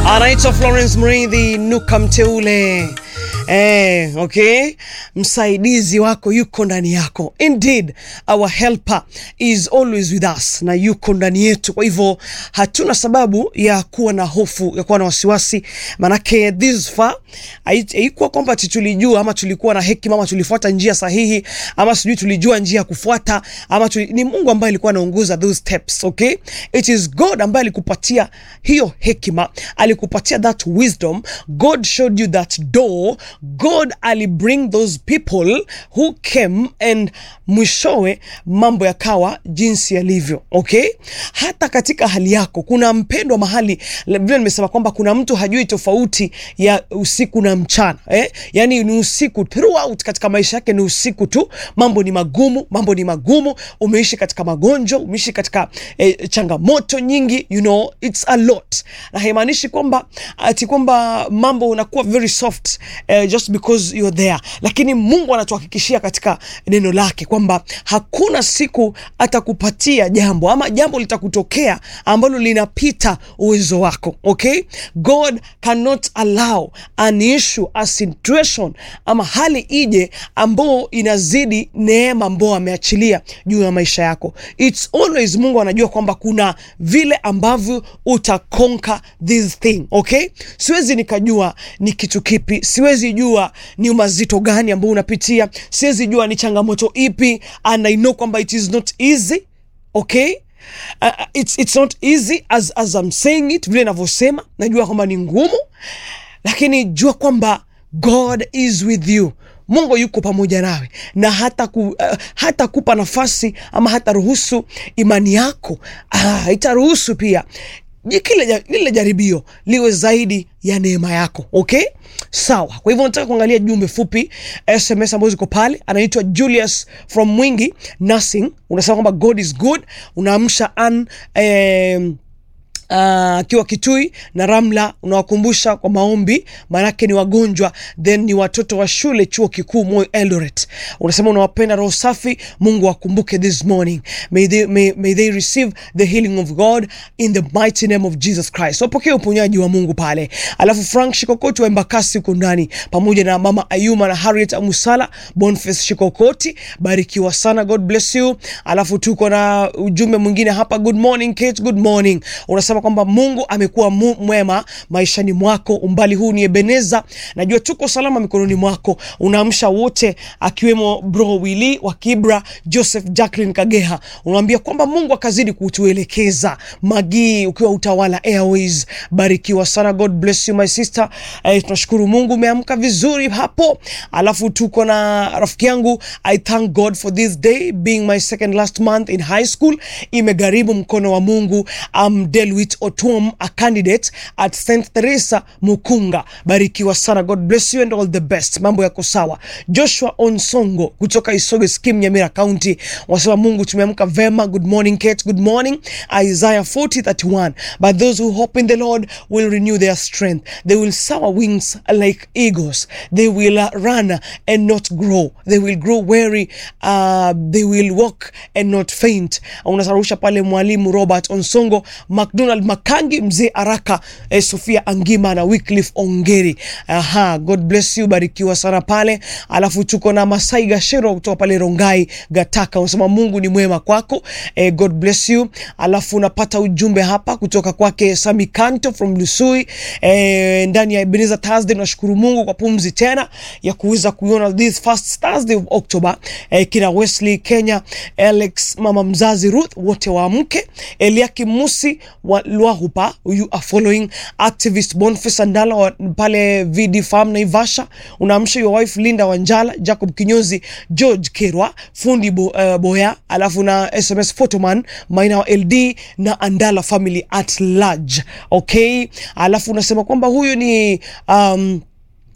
anaitwa Florence Mridhi Nuka Mteule. Eh, okay, msaidizi wako yuko ndani yako. Indeed, our helper is always with us, na yuko ndani yetu. Kwa hivyo hatuna sababu ya kuwa na hofu, ya kuwa na wasiwasi, manake this far haikuwa kwamba ati tulijua ama tulikuwa na hekima ama tulifuata njia sahihi ama sijui tulijua njia ya kufuata ama tuli, ni Mungu ambaye alikuwa anaongoza those steps, okay? It is God ambaye alikupatia hiyo hekima, alikupatia that wisdom. God showed you that door. God alibring those people who came and mwishowe mambo yakawa jinsi yalivyo, okay? Hata katika hali yako kuna mpendwa mahali, vile nimesema kwamba kuna mtu hajui tofauti ya usiku na mchana eh? Yani ni usiku throughout katika maisha yake, ni usiku tu, mambo ni magumu, mambo ni magumu. Umeishi katika magonjwa, umeishi katika eh, changamoto nyingi, you know it's a lot, na haimaanishi kwamba ati kwamba mambo unakuwa very soft eh, just because you're there, lakini Mungu anatuhakikishia katika neno lake kwamba hakuna siku atakupatia jambo ama jambo litakutokea ambalo linapita uwezo wako, okay? God cannot allow an issue, a situation ama hali ije ambao inazidi neema ambao ameachilia juu ya maisha yako. It's always Mungu anajua kwamba kuna vile ambavyo utakonka this thing, okay? Siwezi nikajua ni kitu kipi, siwezi jua ni mazito gani ambao unapitia, siwezi jua ni changamoto ipi, and I know kwamba it is not easy, okay? Uh, it's, it's not easy as, as I'm saying it, vile navyosema, najua kwamba ni ngumu, lakini jua kwamba God is with you. Mungu yuko pamoja nawe na hata, ku, uh, hata kupa nafasi ama hata ruhusu imani yako uh, itaruhusu pia kile lile jaribio liwe zaidi ya neema yako okay sawa kwa hivyo nataka kuangalia jumbe fupi sms ambazo ziko pale anaitwa julius from mwingi nursing unasema kwamba god is good unaamsha an eh, akiwa uh, Kitui na Ramla, unawakumbusha kwa maombi, maanake ni wagonjwa, then ni watoto wa shule chuo kikuu Moi Eldoret. Unasema unawapenda roho safi, Mungu wakumbuke this morning, may they, may, may they receive the healing of God in the mighty name of Jesus Christ. Wapokee so, uponyaji wa Mungu pale. Alafu Frank Shikokoti wa Embakasi uko ndani pamoja na mama Ayuma na Harriet Amusala, Boniface Shikokoti, barikiwa sana, God bless you. Alafu tuko na ujumbe mwingine hapa, good morning Kate, good morning. Unasema kwamba Mungu amekuwa mu, mwema maishani mwako. Umbali huu ni Ebeneza, najua tuko salama mikononi mwako. Unaamsha wote akiwemo bro Willy wa Kibra, Joseph Jacqueline Kageha, unamwambia kwamba Mungu akazidi kutuelekeza. Magii ukiwa Utawala Airways, barikiwa sana, God bless you my sister. Eh, tunashukuru Mungu umeamka vizuri hapo. Alafu tuko na rafiki yangu, I thank God for this day being my second last month in high school. Imegharimu mkono wa Mungu. I'm Delwit Otuom, a candidate at St Teresa Mukunga. Barikiwa sana, God bless you and all the best. Mambo yako sawa. Joshua Onsongo kutoka Isoge Skim, Nyamira County wasema Mungu tumeamka vema. Good morning Kate, good morning. Isaiah 40:31 but those who hope in the Lord will renew their strength. They will soar wings like eagles. They will uh, run and not grow. They will grow weary. Uh, they will walk and not faint. Unasarusha pale mwalimu Robert Onsongo, McDonald Makangi, mzee Araka, eh, Sofia Angima na Wycliffe Ongeri. Aha, God bless you, barikiwa sana pale. Alafu tuko na Masai Gashero kutoka pale Rongai Gataka, unasema Mungu ni mwema kwako. Eh, God bless you. Alafu unapata ujumbe hapa kutoka kwake Sami Kanto from Lusui eh, ndani ya Ebenezer Thursday. Tunashukuru Mungu kwa pumzi tena ya kuweza kuiona this first Thursday of October. Eh, kina Wesley Kenya, Alex mama mzazi Ruth, wote waamke. Eliakim Musi wa Lwahupa, you are following activist Boniface Andala wa pale VD Farm Naivasha. Unaamsha your wife Linda Wanjala, Jacob Kinyozi, George Kerwa, fundi bo, uh, Boya, alafu na SMS Photoman Maina wa LD na Andala family at large. Okay, alafu unasema kwamba huyu ni um,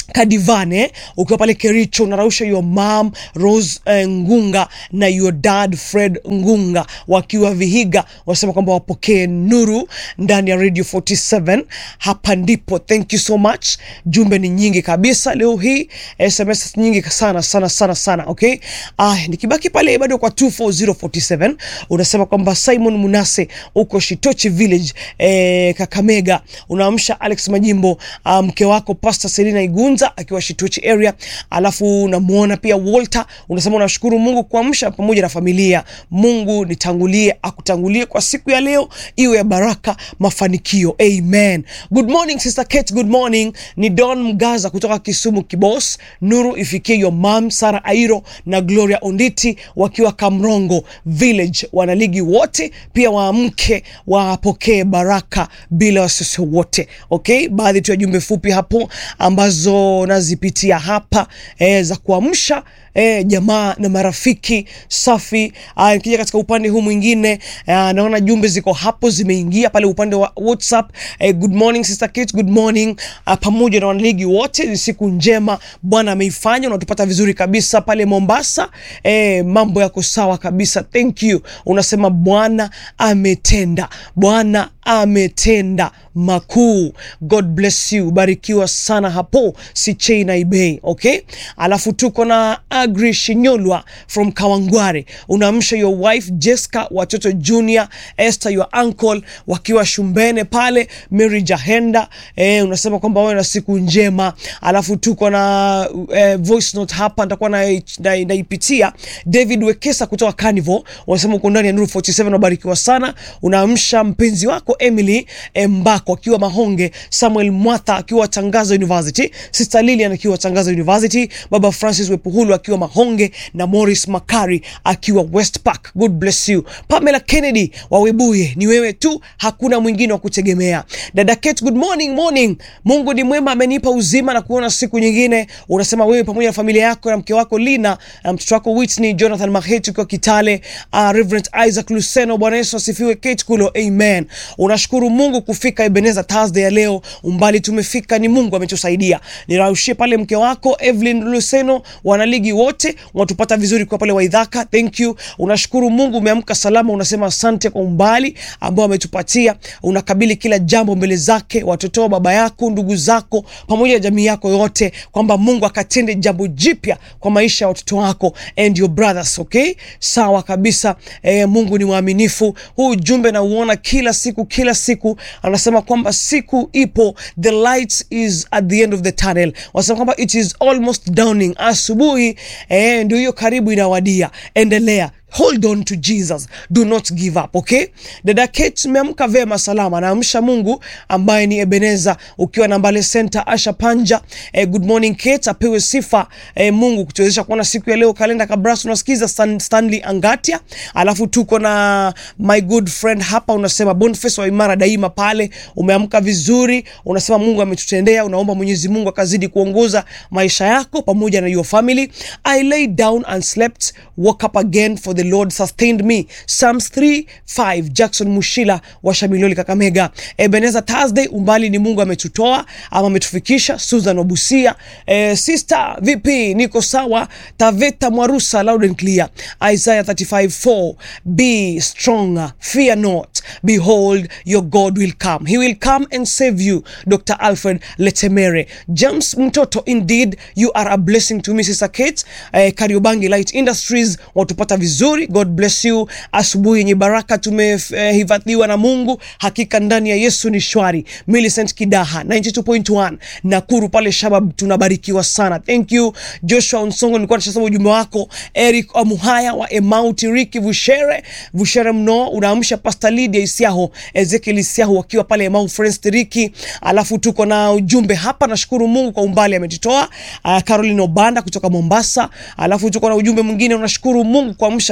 Kadivane ukiwa pale Kericho unarausha your mom Rose eh, Ngunga na your dad Fred Ngunga wakiwa Vihiga, wanasema kwamba wapokee nuru ndani ya Radio 47. Hapa ndipo, thank you so much. Jumbe ni nyingi kabisa leo hii, SMS nyingi sana sana sana sana. Okay, ah, nikibaki pale bado kwa 24047 unasema kwamba Simon Munase uko Shitochi Village eh, Kakamega, unaamsha Alex Majimbo, ah, mke wako Pastor Selina Igunza akiwa Shitochi area, alafu unamuona pia Walter, unasema unashukuru Mungu kuamsha pamoja na familia. Mungu nitangulie, akutangulie kwa siku ya leo, iwe ya baraka, mafanikio. Amen. Good morning sister Kate, good morning. Ni Don Mgaza kutoka Kisumu Kibos. Nuru ifikie your mom Sara Airo na Gloria Onditi wakiwa Kamrongo Village. Wanaligi wote pia waamke wapokee baraka bila wasiwasi wote. Okay, baadhi tu ya jumbe fupi hapo ambazo nazipitia hapa eh, za kuamsha eh, jamaa na marafiki safi. Ah, Nikija katika upande huu mwingine ah, naona jumbe ziko hapo zimeingia pale upande wa WhatsApp. Eh, good morning sister Kate, good morning ah, pamoja na wanaligi wote, ni siku njema Bwana ameifanya, unatupata vizuri kabisa pale Mombasa. Eh, mambo yako sawa kabisa, thank you. Unasema Bwana ametenda, Bwana ametenda makuu. God bless you, barikiwa sana hapo Sichei na Ibei. Okay, alafu tuko na Agri Shinyolwa from Kawangware, unaamsha your wife Jessica, watoto Junior, Esther your uncle wakiwa Shumbene pale, Mary Jahenda. Eh, unasema kwamba wewe na siku njema. Alafu tuko na eh, voice note hapa nitakuwa naipitia na, naipitia. David Wekesa kutoka Carnival unasema uko ndani ya Nuru 47 unabarikiwa sana. Unaamsha mpenzi wako Emily Mbako akiwa Mahonge, Samuel Mwatha akiwa Tangaza University, Sister Lilian akiwa Tangaza University, Baba Francis Wepuhulu akiwa Mahonge na Morris Makari akiwa West Park. God bless you. Pamela Kennedy wa Webuye, ni wewe tu, hakuna mwingine wa kutegemea. Dada Kate, good morning, morning. Mungu ni mwema, amenipa uzima na kuona siku nyingine. Unasema wewe pamoja na familia yako na mke wako Lina na mtoto wako Whitney Jonathan Maheti ukiwa Kitale. Uh, Reverend Isaac Luceno, Bwana Yesu asifiwe. Kate Kulo, amen. Unashukuru Mungu kufika Ebenezer Thursday ya leo, umbali tumefika ni Mungu ametusaidia. Niraushie pale mke wako Evelyn Luceno, wanaligi wote watupata vizuri kwa pale Waidhaka, thank you. Unashukuru Mungu umeamka salama, unasema asante kwa umbali ambao ametupatia. Unakabili kila jambo mbele zake, watoto, baba yako, ndugu zako, pamoja na jamii yako yote, kwamba Mungu akatende jambo jipya kwa maisha ya watoto wako and your brothers. Okay, sawa kabisa. E, Mungu ni mwaminifu. Huu ujumbe nauona kila siku kila siku, anasema kwamba siku ipo, the light is at the end of the tunnel. Wanasema kwamba it is almost dawning, asubuhi eh, ndio hiyo karibu inawadia. Endelea. Hold on to Jesus, do not give up. Okay, dada Kate, umeamka vema salama, naamsha Mungu ambaye ni Ebeneza, ukiwa na Mbale Center. Asha Panja, eh, good morning Kate, apewe sifa eh, Mungu kutuwezesha kuona siku ya leo. Kalenda Kabras, unasikiza Stan, Stanley Angatia, alafu tuko na my good friend hapa, unasema Boniface wa imara daima pale, umeamka vizuri, unasema Mungu ametutendea, unaomba Mwenyezi Mungu akazidi kuongoza maisha yako pamoja na your family. I lay down and slept, woke up again for the Lord sustained me. Psalms 3:5 Jackson Mushila wa Shamiloli Kakamega. Ebenezer Thursday, umbali ni Mungu ametutoa ama ametufikisha. Susan Obusia, eh, sister vipi? Niko sawa. Taveta Mwarusa loud and clear. Isaiah 35:4 Be strong, fear not. Behold your God will come. He will come and save you. Dr. Alfred Letemere. James Mtoto, indeed you are a blessing to me Sister Kate. Eh, Kariobangi Light Industries watupata vizuri. God bless you. Asubuhi yenye baraka tumehifadhiwa na Mungu, hakika ndani ya Yesu ni shwari. Millicent Kidaha 92.1 Nakuru pale Shabab, tunabarikiwa sana. Thank you Joshua Onsongo, nilikuwa nashasoma ujumbe wako. Eric Amuhaya wa Emau Tiriki Vushere Vushere mno, unaamsha Pastor Lydia Isiaho, Ezekiel Isiaho wakiwa pale Emau Friends Tiriki. Alafu tuko na ujumbe hapa, nashukuru Mungu kwa umbali ametutoa. Uh, Caroline Obanda kutoka Mombasa. Alafu tuko na ujumbe mwingine, unashukuru Mungu kuamsha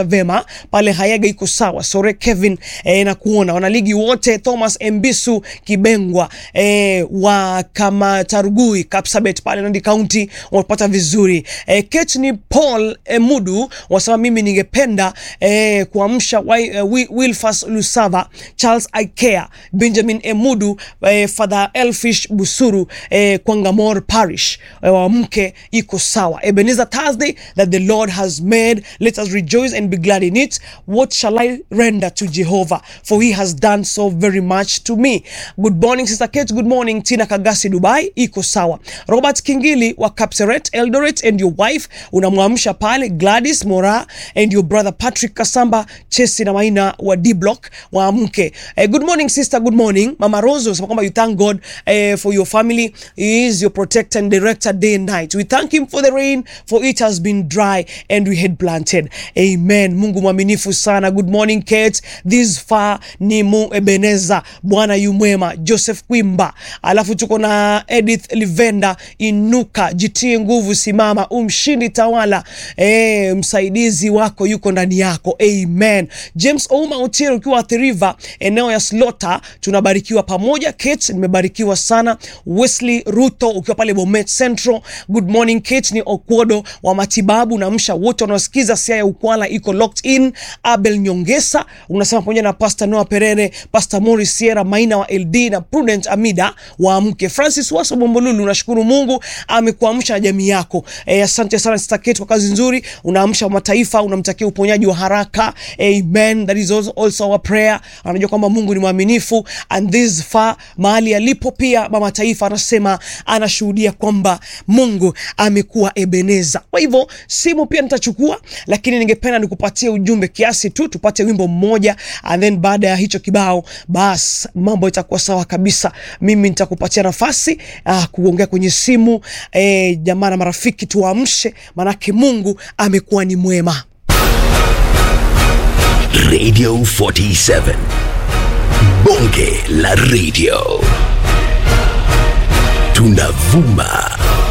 vema pale Hayaga iko sawa. Sore Kevin eh, na kuona wanaligi wote Thomas Mbisu Kibengwa eh, wa kama Tarugui Kapsabet pale Nandi County wamepata vizuri eh, Ketni Paul eh, Mudu wasema mimi ningependa eh, kuamsha eh, Wilfas Lusava Charles Ikea Benjamin Emudu eh, Father Elfish Busuru eh, Kwangamor Parish eh, wa mke iko sawa. Ebenezer Thursday that the Lord has made let us rejoice and be glad in it. What shall I render to Jehovah for he has done so very much to me. Good morning Sister Kate, good morning Tina Kagasi Dubai iko sawa. Robert Kingili wa Kapseret Eldoret and your wife unamwamsha pale Gladys Mora and your brother Patrick Kasamba Chesi na Maina wa D Block wa mke. Eh, good morning sister, good morning. Mama Rose unasema kwamba you thank God eh, for your family. He is your protector and director day and night. We thank him for the rain for it has been dry and we had planted. Amen. Mungu mwaminifu sana. Good morning Kate. This far ni mu Ebeneza. Bwana yu mwema. Joseph Kwimba. Alafu tuko na Edith Livenda Inuka. Jitie nguvu, simama, umshindi tawala. Eh, msaidizi wako yuko ndani yako. Amen. James Ouma Otieno ukiwa Athi River eneo ya Slota tunabarikiwa pamoja. Kate, nimebarikiwa sana. Wesley Ruto ukiwa pale Bomet Central. Good morning Kate, ni Okwodo wa matibabu na msha wote wanaosikiza sia ya Ukwala iko locked in. Abel Nyongesa unasema pamoja na Pastor Noah Perere, Pastor Morris Sierra Maina wa LD na Prudent Amida wa mke. Francis Waso Bombolulu, unashukuru Mungu amekuamsha na jamii yako. E, asante sana Sister Kate kwa kazi nzuri, unaamsha mataifa, unamtakia uponyaji wa haraka. Amen. That is also, also our prayer. Anajua kwamba Mungu ni mwaminifu and this far mahali alipo pia mama taifa anasema anashuhudia kwamba Mungu amekuwa Ebeneza. Kwa hivyo simu pia nitachukua, lakini ningependa nikupatie ujumbe kiasi tu, tupate wimbo mmoja and then baada ya hicho kibao bas mambo itakuwa sawa kabisa. Mimi nitakupatia nafasi uh, kuongea kwenye simu eh, jamaa na marafiki, tuamshe, manake Mungu amekuwa ni mwema. Radio 47 Bonge la Radio tunavuma